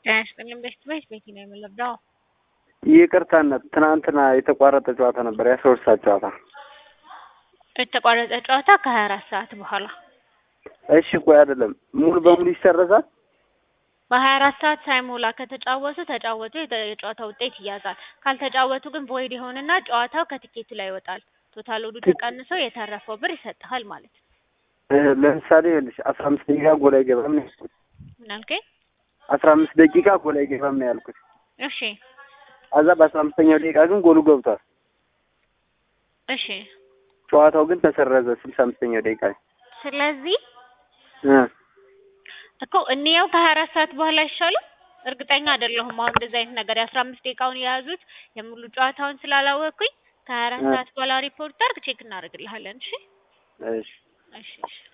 ጤና ይስጥልኝ ቤት ቤት ቤቲ ነው የምንለብደው። ይቅርታነት ትናንትና የተቋረጠ ጨዋታ ነበር፣ የአስራ ሁለት ሰዓት ጨዋታ። የተቋረጠ ጨዋታ ከሀያ አራት ሰዓት በኋላ እሺ ቆይ አይደለም ሙሉ በሙሉ ይሰረዛል? በሀያ አራት ሰዓት ሳይሞላ ከተጫወቱ ተጫወቱ፣ የተ- የጨዋታ ውጤት ይያዛል። ካልተጫወቱ ግን ቮይድ ይሆንና ጨዋታው ከትኬቱ ላይ ይወጣል። ቶታል ወዱ ተቀንሶ የተረፈው ብር ይሰጥሃል ማለት ነው። እ፣ ለምሳሌ ይኸውልሽ አስራ አምስት ደቂቃ ጎል አይገባም ነው ያልኩት። ምን አልከኝ? አስራ አምስት ደቂቃ ጎል አይገባም ነው ያልኩት። እሺ ከዛ በአስራ አምስተኛው ደቂቃ ግን ጎሉ ገብቷል። እሺ። ጨዋታው ግን ተሰረዘ ስልሳ አምስተኛው ደቂቃ ላይ ስለዚህ እ እኮ እንየው ከሀያ አራት ሰዓት በኋላ አይሻልም? እርግጠኛ አይደለሁም። አሁን እንደዚህ አይነት ነገር የአስራ አምስት ደቂቃውን የያዙት የሙሉ ጨዋታውን ስላላወቅኩኝ ከሀያ አራት እ። ሰዓት በኋላ ሪፖርት አድርግ ቼክ እናደርግልሃለን። እሺ እሺ እሺ እሺ